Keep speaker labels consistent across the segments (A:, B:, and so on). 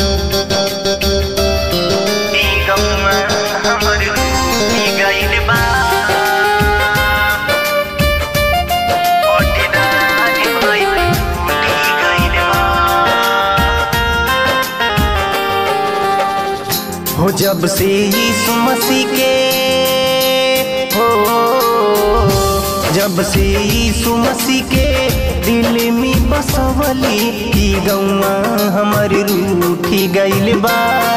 A: ई गौवा हमर ई गइल बा पटदारी भइल ई गइल बा
B: हो जब से यीशु मसीह के हो जब से यीशु मसीह के दिल में बसवली ई गौवा हमर रूठी गइल बा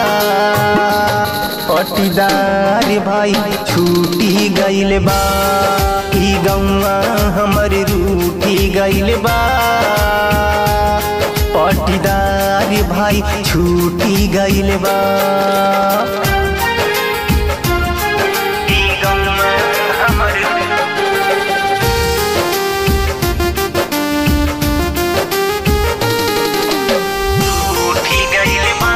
B: पटीदार भाई छूटी गइल बा ई गौवा हमर रूठी गइल बा पटीदार भाई छूटी गइल बा
A: ई गौवा हमर उठी गइल बा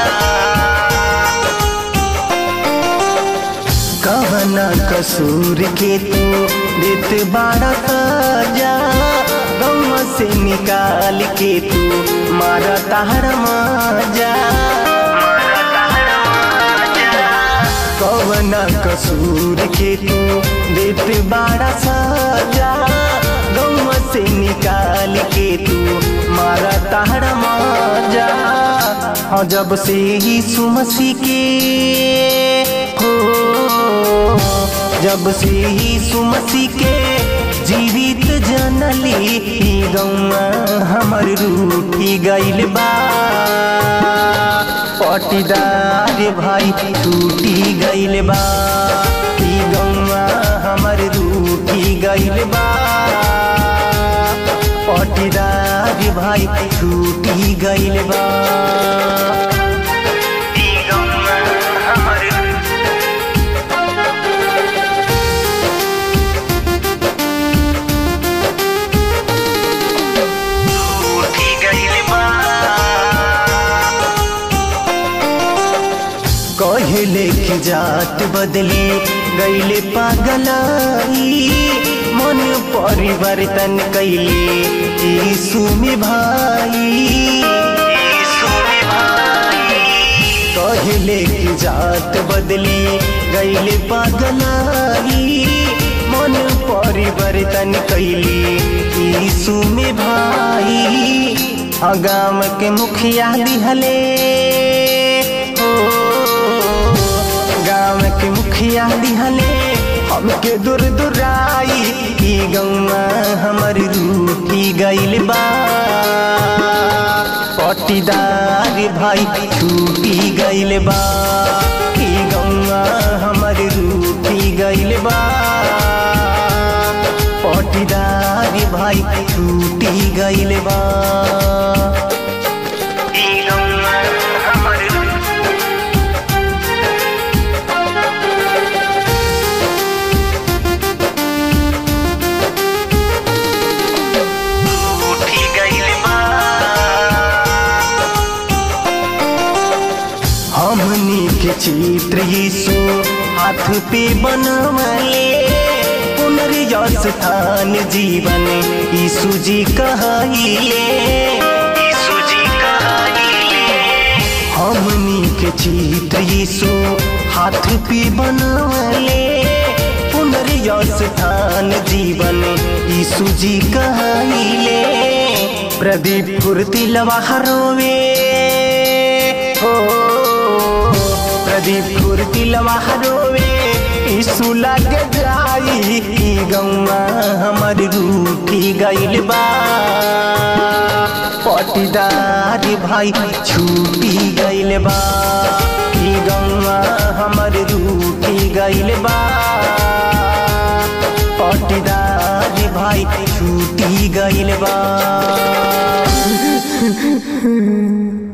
B: कवना कसूर के तू देत बाड़ा ताजा गौवा से निकाल के तू मारा ताहर माजा
A: मारा तारा माजा
B: कवना कसूर के तू देत बाड़ा साजा गौवा से निकाल के तू मारा ताहर माजा हाँ जब से यीशु मसीह के हो जब से यीशु मसीह के जीवित जनली ई गौवा हमर रूठी गइल बा पटीदार भाई टूटी गइल बा ई गौवा हमर रूठी गइल बा पटीदार भाई टूटी गइल बा
A: ई गौवा हमर उठी गइल बा
B: कहले की जात बदली गईले पागलाई मन परिवर्तन कैले यीशु में भाई
A: यीशु में भाई
B: कहले की जात बदली गईले पागलाई मन परिवर्तन कैले यीशु में भाई अगाम के मुखिया दिहले हो गाँव के मुखिया दिहले हमके दूर दुराई ई गौवा हमर रूठी गइल बा पटीदार भाई छूटी गइल बा ई गौवा हमर रूठी गइल बा पटीदार भाई छूटी गइल बा
A: ई गौवा हमर उठी गइल बा
B: हमनी के चित्र यीशु हाथ पे बनवले पुनर्यस स्थान जीवन यीशु जी कहाइले
A: यीशु जी कहाइले
B: हमनी के चित्र यीशु हाथ पे बनवले पुनर्यस स्थान जीवन यीशु जी कहाइले प्रदीप फुर्ती लवाहरोवे हो प्रदीप फुर्ती लवाहरोवे यीशु लग जाई ई गौवा हमर रूठी गइल बा पटीदार भाई छूटी गइल बा ई गौवा हमर रूठी गइल बा पटीदार भाई छूटी गइल बा